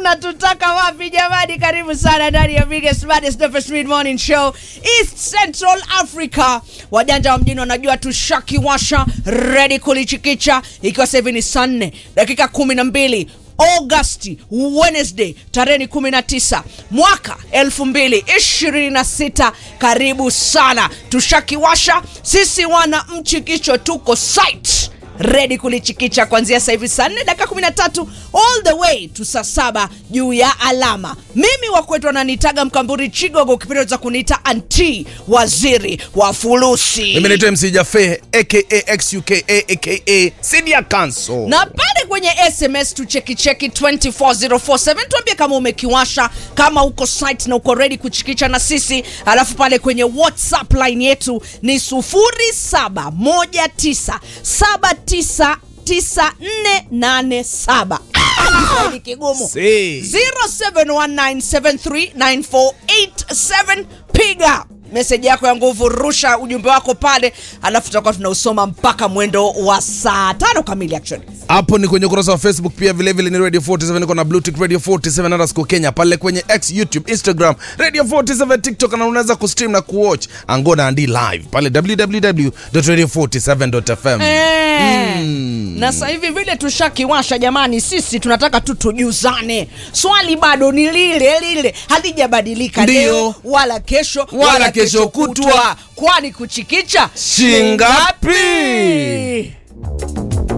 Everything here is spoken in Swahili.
mnatutaka wapi jamani? Karibu sana ndani ya biggest baddest Dopest mid morning show East Central Africa. Wajanja wa mjini wanajua tushakiwasha ready kulichikicha, ikiwa sasa hivi ni saa nne dakika kumi na mbili Agosti Wednesday tarehe 19 mwaka 2026. Karibu sana, tushakiwasha sisi wana mchikicho, tuko site ready kulichikicha kuanzia sasa hivi saa 4 dakika 13 all the way to saa saba juu ya alama. Mimi wakwetu wananitaga Mkamburi Chigogo, kipindi cha kuniita anti waziri wa fulusi mimi naitwa mc jafe aka xuka aka senior council na pale kwenye sms tuchekicheki 24047 tuambie kama umekiwasha kama uko site na uko ready kuchikicha na sisi alafu pale kwenye whatsapp line yetu ni 0719799487 Kiswahili kigumu Si. 0719739487 piga meseji yako ya nguvu rusha ujumbe wako pale alafu tutakuwa tunausoma mpaka mwendo wa saa tano kamili actually hapo ni kwenye ukurasa wa facebook pia vilevile ni radio 47 niko na bluetick radio 47 underscore kenya pale kwenye x youtube instagram radio 47 tiktok na unaweza kustream na kuwatch angona andi live pale www.radio47.fm Eh. na sasa hivi vile tushakiwasha jamani sisi tunataka tu tujuzane swali bado ni lile lile halijabadilika Ndio. leo wala kesho Wala kesho kutwa. kwani kuchikicha Shingapi?